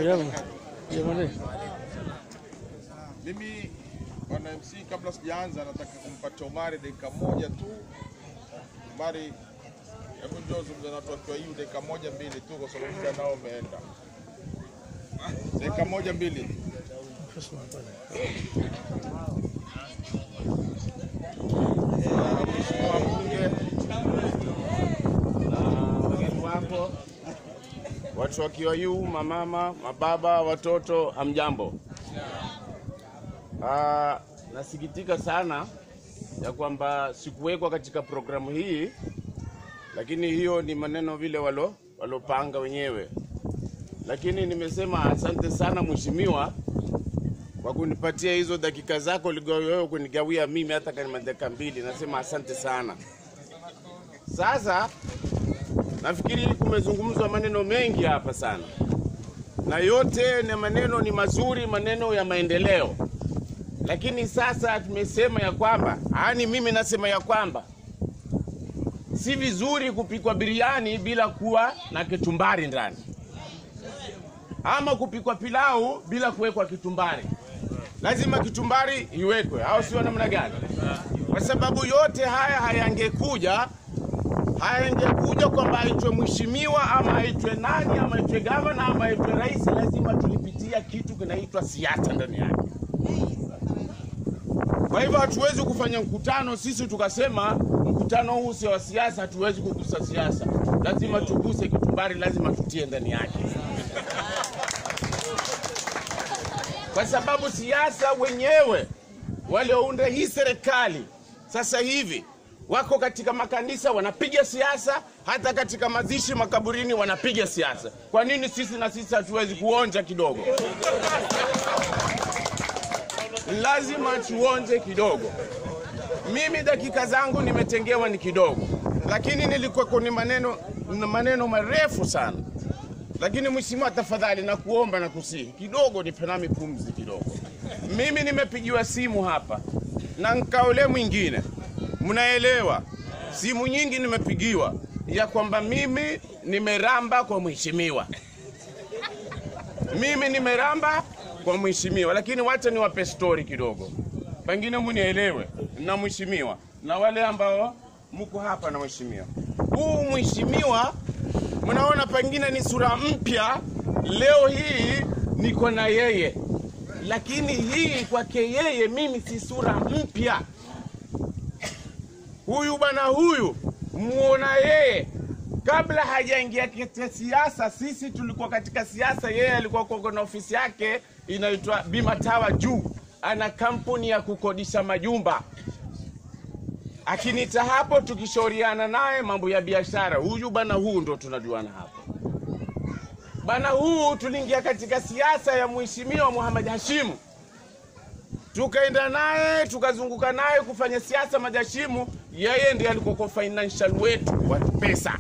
Mimi bwana MC, kabla sijaanza, nataka kumpatia Omari dakika moja tu. Omari, hebu njoo zungumza na watu wakiwa hiyo dakika moja mbili tu, kwa sababu muda nao umeenda. Dakika moja mbili. Mheshimiwa mbunge na wageni wako, watu wa KIU, mamama, mababa, watoto, hamjambo. Ah, nasikitika sana ya kwamba sikuwekwa katika programu hii, lakini hiyo ni maneno vile walo walopanga wenyewe, lakini nimesema asante sana mheshimiwa kwa kunipatia hizo dakika zako wewe kunigawia mimi hata kama dakika mbili. Nasema asante sana. Sasa nafikiri kumezungumzwa maneno mengi hapa sana, na yote ni maneno ni mazuri, maneno ya maendeleo lakini sasa tumesema ya kwamba yani, mimi nasema ya kwamba si vizuri kupikwa biriani bila kuwa na kechumbari ndani, ama kupikwa pilau bila kuwekwa kitumbari. Lazima kitumbari iwekwe, au sio? Namna gani? Kwa sababu yote haya hayangekuja hayangekuja kwamba aitwe mheshimiwa ama aitwe nani ama aitwe gavana ama aitwe rais, lazima tulipitia kitu kinaitwa siasa ndani yake. Kwa hivyo hatuwezi kufanya mkutano sisi tukasema mkutano huu sio wa siasa, hatuwezi kugusa siasa. Lazima tuguse kitumbari, lazima tutie ndani yake, kwa sababu siasa wenyewe waliounda hii serikali sasa hivi wako katika makanisa wanapiga siasa, hata katika mazishi makaburini wanapiga siasa. Kwa nini sisi na sisi hatuwezi kuonja kidogo? lazima tuonje kidogo. Mimi dakika zangu nimetengewa ni kidogo, lakini nilikuwa kwenye maneno na maneno marefu sana. Lakini mheshimiwa, tafadhali na kuomba na kusihi kidogo, nipe nami pumzi kidogo. Mimi nimepigiwa simu hapa na nkaole mwingine, mnaelewa, simu nyingi nimepigiwa ya kwamba mimi nimeramba kwa mheshimiwa, mimi nimeramba kwa mheshimiwa, lakini wacha niwape stori kidogo, pengine munielewe na mheshimiwa na wale ambao mko hapa na mheshimiwa. Huu mheshimiwa mnaona pengine ni sura mpya, leo hii niko na yeye, lakini hii kwake yeye mimi si sura mpya. Huyu bwana huyu muona yeye kabla hajaingia katika siasa, sisi tulikuwa katika siasa, yeye alikuwa kwa na ofisi yake inaitwa Bima Tawa juu, ana kampuni ya kukodisha majumba. Akinita hapo, tukishauriana naye mambo ya biashara, huyu bana huu ndo tunajuana hapo. Bana huu tuliingia katika siasa ya mheshimiwa Muhammad Hashimu, tukaenda naye tukazunguka naye kufanya siasa Majashimu. Yeye ndiye alikuwa kwa financial wetu wa pesa.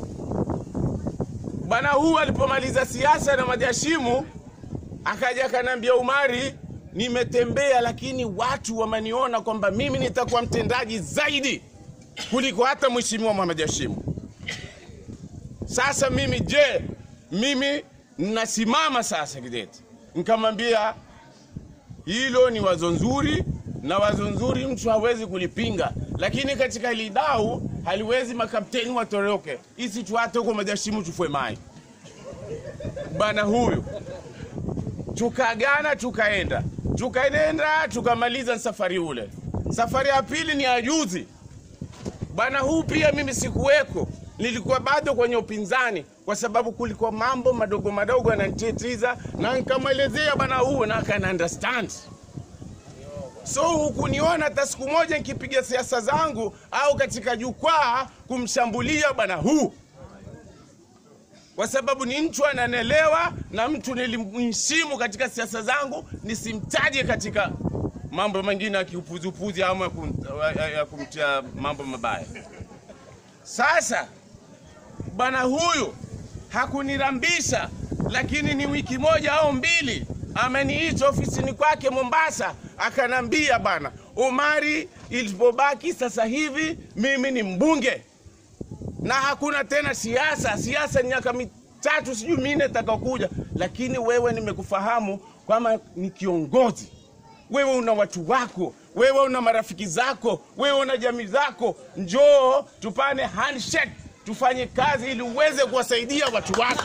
Bwana huu alipomaliza siasa na Majashimu akaja akanambia, Umari, nimetembea lakini watu wameniona kwamba mimi nitakuwa mtendaji zaidi kuliko hata mheshimiwa Muhammad Hashimu. Sasa mimi je, mimi nasimama sasa kidete. Nikamwambia hilo ni wazo nzuri, na wazo nzuri mtu hawezi kulipinga, lakini katika hili dau haliwezi makapteni watoroke, isi tuate huko Majashimu tufue mai bana huyu tukagana tukaenda tukaenda tukamaliza safari ule. Safari ya pili ni ya juzi bana, huu pia mimi sikuweko, nilikuwa bado kwenye upinzani, kwa sababu kulikuwa mambo madogo madogo yananitatiza, na nikamwelezea bana huu na akana understand. So hukuniona hata siku moja nikipiga siasa zangu au katika jukwaa kumshambulia bana huu kwa sababu ni mtu ananelewa na mtu nilimheshimu katika siasa zangu, nisimtaje katika mambo mengine ya kiupuzupuzi ama ya kum- ya- ya kumtia mambo mabaya. Sasa bwana huyu hakunirambisha, lakini ni wiki moja au mbili ameniita ofisini kwake Mombasa, akanambia bwana Omari, ilipobaki sasa hivi mimi ni mbunge na hakuna tena siasa. Siasa ni miaka mitatu sijui minne takakuja, lakini wewe nimekufahamu kwamba ni kiongozi wewe una watu wako, wewe una marafiki zako, wewe una jamii zako. Njoo tupane handshake, tufanye kazi ili uweze kuwasaidia watu wako.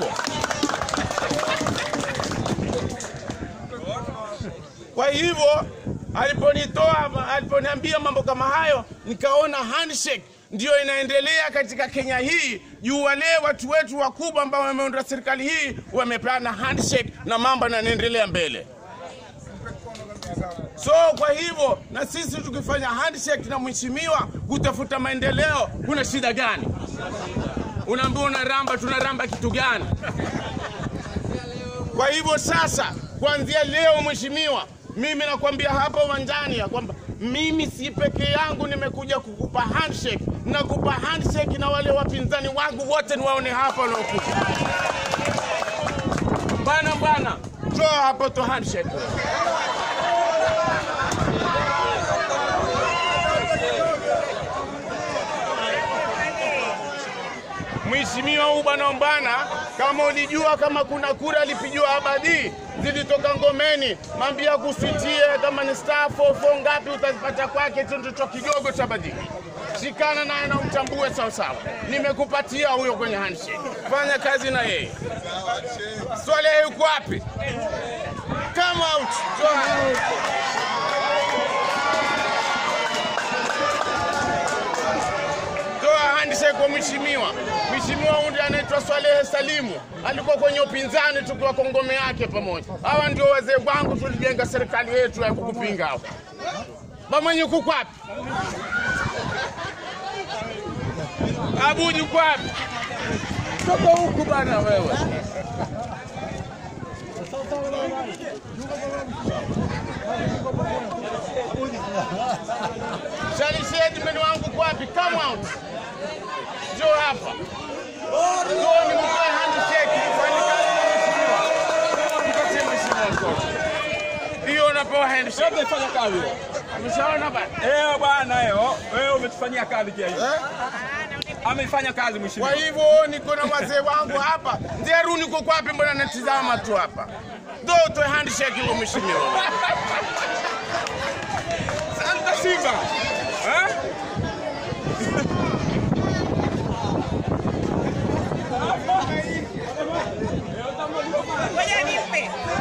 Kwa hivyo aliponitoa, aliponiambia mambo kama hayo, nikaona handshake ndio inaendelea katika Kenya hii juu wale watu wetu wakubwa ambao wameunda serikali hii wamepeana handshake na mambo yanaendelea mbele. So kwa hivyo na sisi tukifanya handshake na mheshimiwa kutafuta maendeleo, kuna shida gani? Unaambia unaramba, tunaramba kitu gani? Kwa hivyo sasa, kuanzia leo mheshimiwa, mimi nakwambia hapa uwanjani ya kwamba mimi si peke yangu nimekuja kukupa handshake, nakupa handshake na wale wapinzani wangu wote niwaone hapa wanaokuja. Bana bana, njoo hapo to handshake. Mheshimiwa huu bwana Ombana, kama ulijua kama kuna kura alipigiwa Abadi zilitoka Ngomeni, mambia kusitie kama ni star 44 ngapi utazipata kwake, chochocho kidogo cha Abadi. Shikana naye na umtambue sawa sawa. Nimekupatia huyo kwenye handshake, fanya kazi na yeye. Swalehe yuko wapi? Come out. Come out. toa handshake kwa mheshimiwa. Mheshimiwa huyu ndiye anaitwa Swalehe Salimu, alikuwa kwenye upinzani tukiwa Kongome yake pamoja. Hawa ndio wazee wangu, tulijenga serikali yetu ya kukupinga hao. Bamwenye kuko wapi? Abuji uko wapi? Toka huku bana wewe. Shalishedi meni wangu uko wapi? Come out. Njoo hapa. Njoo nimtoe handshake nifanye kazi na mheshimiwa. Mpatie mheshimiwa mkono. Hiyo unapewa handshake. Umefanya kazi. Umeshaona bana? Eh bwana leo wewe umetufanyia kazi kia hiyo. Ameifanya kazi Kwa mheshimiwa. hivyo niko na wazee wangu hapa. Nderu niko kwapi? Mbona natizama tu hapa? Ndo utoe handshake huyo mheshimiwa. Santa Simba. Eh? Ngoja nimpe.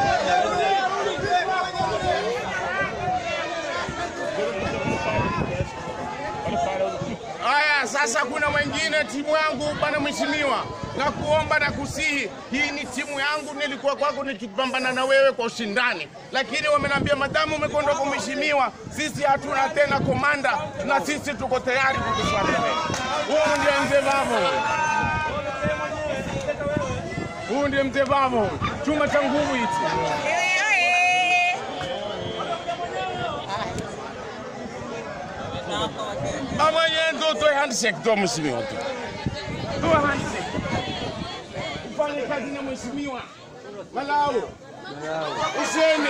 Haya, sasa kuna mwingine timu yangu bwana mheshimiwa, na kuomba na kusihi, hii ni timu yangu, nilikuwa kwako nikipambana na wewe kwa ushindani, lakini wamenambia madamu umekwenda kwa mheshimiwa, sisi hatuna tena komanda, na sisi tuko tayari kukufuata wewe. Huyu ndiye mzee Vavo, huyu ndiye mzee Vavo, chuma cha nguvu hichi. Ewe oye. Mama yenzo utoe handshake tu mheshimiwa tu. Toa handshake. Ufanye kazi na mheshimiwa. Walau. Usiende.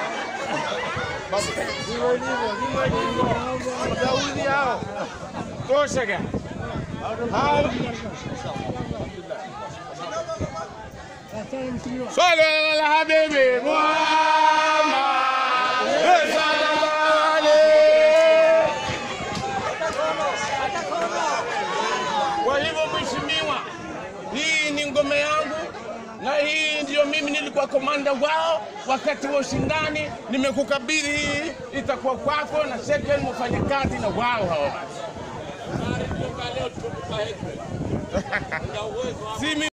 Daudi hao. Tosha gani? Hao. Swala la habibi Muhammad. Sallallahu alayhi Kwa hivyo mheshimiwa, hii ni ngome yangu na hii ndio mimi nilikuwa komanda wao wakati wa ushindani. Nimekukabidhi hii, itakuwa kwako na second mfanye kazi na wao hao. si mimi.